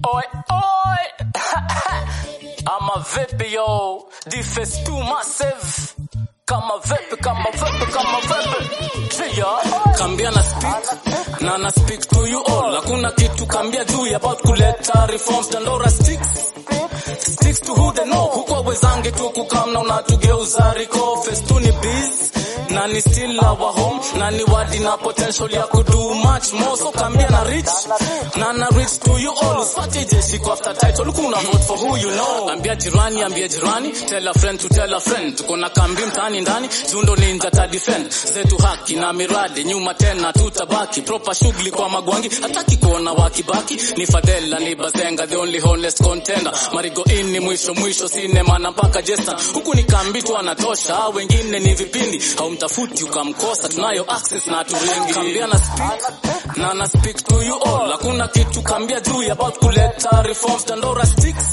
Oi, oi. Ama vipi yo, defense too massive. Kama vipi, kama vipi, kama vipi. Tria. Kambia na speak, na na speak to you all. Hakuna kitu kambia juu about kuleta reforms. Dandora sticks. Sticks to who they know. Huko wezange tu kukamna unatugeuza riko. Festuni biz. Na ni still our home. Na ni wadi na potential ya kudo much more. So kambia na rich. Na na rich to you all. Usipate jeshi kwa after title. Kuna vote for who you know. Ambia jirani, ambia jirani. Tell a friend to tell a friend. Tuko na kambi mtaani ndani. Jundo ninja ta defend. Zetu haki na miradi. Nyuma tena tutabaki. Proper shughuli kwa magwangi. Hataki kuona wakibaki. Ni Fadela, ni Bazenga. The only honest contender. Marigo in ni mwisho mwisho. Sinema na mpaka jesta. Huku ni kambi tu anatosha. Hao Wengine ni vipindi. Haumtafuti ukamkosa. Tunayo access na turingi. Kambia na speak. Na na speak to you all. Hakuna kitu kambia juu about kuleta reforms. Dandora sticks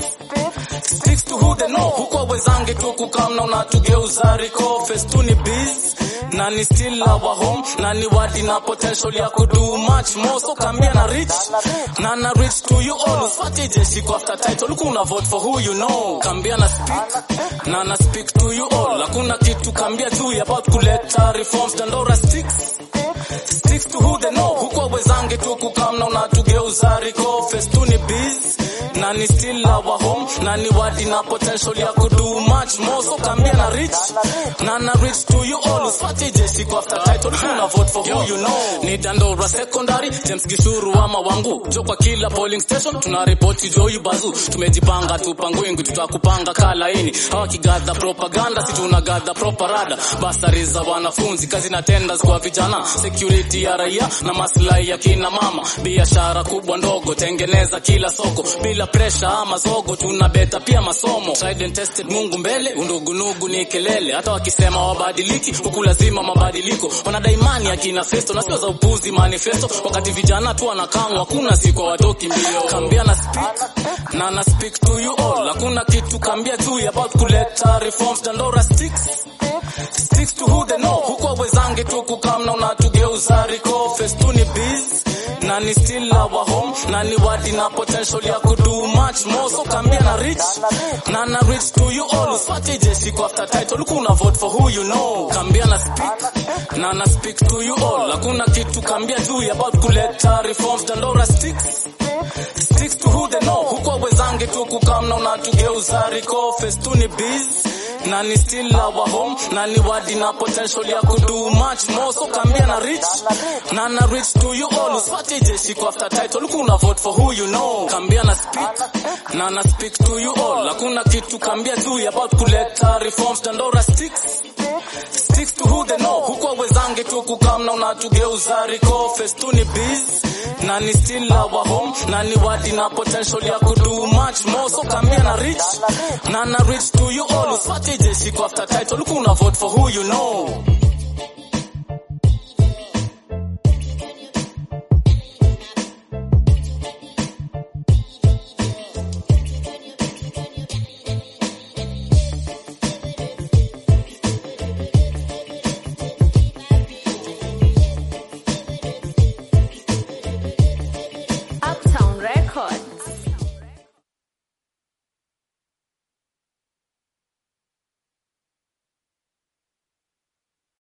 sticks to who they know. Huko wezange tu kukamna unatugeuza riko festuni biz na ni still our home na ni wadi na potential ya kudo much more so kambia na rich na na rich to you all usipate jeshi kwa after title kuna vote for who you know kambia na speak na na speak to you all hakuna kitu kambia juu about kuleta reforms dandora sticks sticks to who they know huko wezange tu kukamna unatugeuza riko festuni biz na ni still our home na ni wadi na potential ya kudo much more so kambia na rich na na rich to you all usipate jeshi kwa after title kuna vote for who you know ni Dandora secondary James Gishuru ama wangu jo kwa kila polling station tuna report jo yubazu tumejipanga tupangwingi tutakupanga kalaini hawa kigadha propaganda si tunagadha proparada basari za wanafunzi kazi na tenders kwa vijana security ya raia na maslahi ya kina mama biashara kubwa ndogo tengeneza kila soko bila pressure ama zogo tuna beta pia masomo tried and tested Mungu mbele undugunugu ni kelele hata wakisema wabadiliki huku lazima mabadiliko wanadai imani akina festo na sio za upuzi manifesto wakati vijana tu wanakamwa hakuna siku watoki mbio kambia na speak na na speak to you all hakuna kitu kambia juu about kuleta reforms dandora sticks sticks to who they know huko wezange tu kukamna unatugeuza riko festuni biz na ni still our home na ni wadi na potential ya kudo much more so kambia na rich na na rich to you all usipate jeshi kwa after title kuna vote for who you know kambia na speak na na speak to you all hakuna kitu kambia juu about kuleta reforms dandora sticks sticks to who they know huko wezange tu kukamna unatugeuza riko festuni biz na ni still our home na ni wadi na potential ya kudo much more so kambia na rich na na rich to you all usipate jeshi kwa after title kuna vote for who you know kambia na speak na na speak to you all hakuna kitu kambia juu about kuleta reforms dandora sticks sticks to who they know huko wezange tu kukamna unatugeuza riko festuni biz na ni still our home na ni wadi na potential ya kudo much more so kambia na rich na na rich to you all usipate jeshi kwa after title kuna vote for who you know